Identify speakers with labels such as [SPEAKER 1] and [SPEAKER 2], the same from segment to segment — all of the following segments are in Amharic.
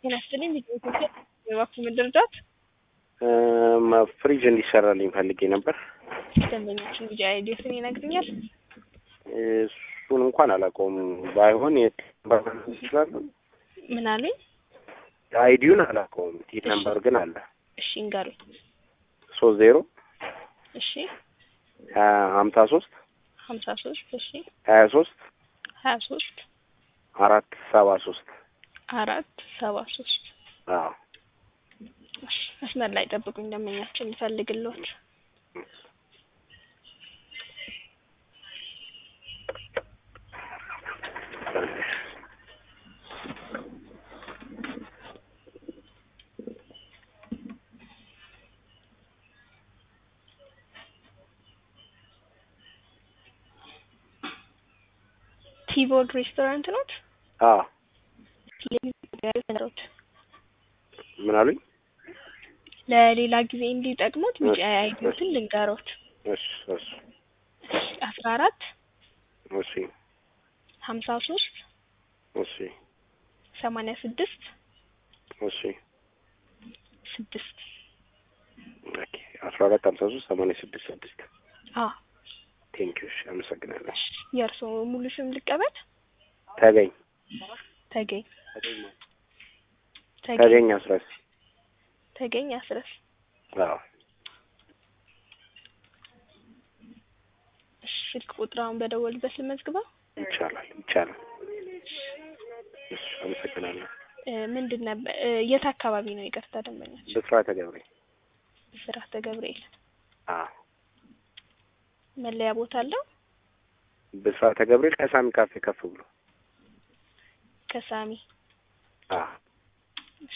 [SPEAKER 1] ጤና ይስጥልኝ ኢትዮጵያ የባንክ መደረጃት
[SPEAKER 2] ፍሪጅ እንዲሰራልኝ ፈልጌ ነበር።
[SPEAKER 1] ደንበኞችን ቢጃ አይዲዮስን ይነግሩኛል።
[SPEAKER 2] እሱን እንኳን አላውቀውም። ባይሆን የት ይችላሉ?
[SPEAKER 1] ምን አሉኝ?
[SPEAKER 2] አይዲውን አላውቀውም። ቲት ነምበር ግን አለ።
[SPEAKER 1] እሺ እንገሩኝ።
[SPEAKER 2] ሶስት ዜሮ
[SPEAKER 1] እሺ
[SPEAKER 2] ሀምሳ ሶስት
[SPEAKER 1] ሀምሳ ሶስት እሺ
[SPEAKER 2] ሀያ ሶስት
[SPEAKER 1] ሀያ ሶስት
[SPEAKER 2] አራት ሰባ ሶስት
[SPEAKER 1] አራት ሰባ ሶስት
[SPEAKER 2] አዎ
[SPEAKER 1] እሺ መስመር ላይ ጠብቁኝ። ደንበኛችን ልፈልግልዎት። ቲቦርድ ሬስቶራንት ኖት?
[SPEAKER 2] አዎ
[SPEAKER 1] ሮት
[SPEAKER 2] ምን አሉኝ?
[SPEAKER 1] ለሌላ ጊዜ እንዲጠቅሙት ቢጫ አይዲዮትን ልንገሮት።
[SPEAKER 2] እሺ እሺ
[SPEAKER 1] አስራ አራት
[SPEAKER 2] እሺ
[SPEAKER 1] ሀምሳ ሶስት
[SPEAKER 2] እሺ
[SPEAKER 1] ሰማንያ ስድስት
[SPEAKER 2] እሺ
[SPEAKER 1] ስድስት
[SPEAKER 2] ኦኬ አስራ አራት ሀምሳ ሶስት ሰማንያ ስድስት ስድስት
[SPEAKER 1] አ
[SPEAKER 2] ቴንኪዩ እሺ አመሰግናለሁ።
[SPEAKER 1] የእርስዎ ሙሉ ስም ልቀበል?
[SPEAKER 2] ተገኝ
[SPEAKER 1] ተገኝ
[SPEAKER 2] ተገኝ አስረስ
[SPEAKER 1] ተገኝ አስረስ።
[SPEAKER 2] አዎ
[SPEAKER 1] እሺ ስልክ ቁጥራውን በደወልበት ልመዝግበው።
[SPEAKER 2] ይቻላል ይቻላል። እሺ አመሰግናለሁ።
[SPEAKER 1] እ ምንድን ነበር እ የት አካባቢ ነው? ይቅርታ ደንበኛች
[SPEAKER 2] ብስራተ ገብሬ
[SPEAKER 1] ብስራተ ገብርኤል
[SPEAKER 2] አዎ
[SPEAKER 1] መለያ ቦታ አለው?
[SPEAKER 2] ብስራተ ገብርኤል ከሳሚ ካፌ ከፍ ብሎ
[SPEAKER 1] ከሳሚ
[SPEAKER 2] አዎ
[SPEAKER 1] እሺ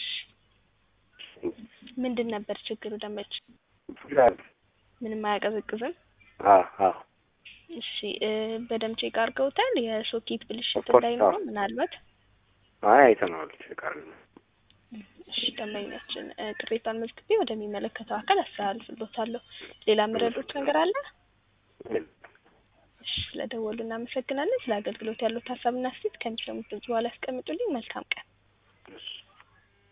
[SPEAKER 1] ምንድን ነበር ችግሩ? ደንበች ምንም አያቀዘቅዝም።
[SPEAKER 2] አዎ አዎ
[SPEAKER 1] እሺ እ በደምብ ቼክ አድርገውታል? የሶኬት ብልሽት
[SPEAKER 2] ኦፍኮርስ፣
[SPEAKER 1] እንዳይኖረው
[SPEAKER 2] አዎ።
[SPEAKER 1] ምናልባት
[SPEAKER 2] አይ አይተነዋል። ቃል
[SPEAKER 1] እሺ ደንበኛችን እ ቅሬታን መዝግቤ ወደሚመለከተው አካል አስተላልፍሎታለሁ። ሌላ የምረዱት ነገር አለ? እሺ ስለደወሉ እናመሰግናለን። ስለ አገልግሎት ያሉት ሀሳብና አስተያየት ከሚሰሙት ድምጽ በኋላ ያስቀምጡልኝ። መልካም ቀን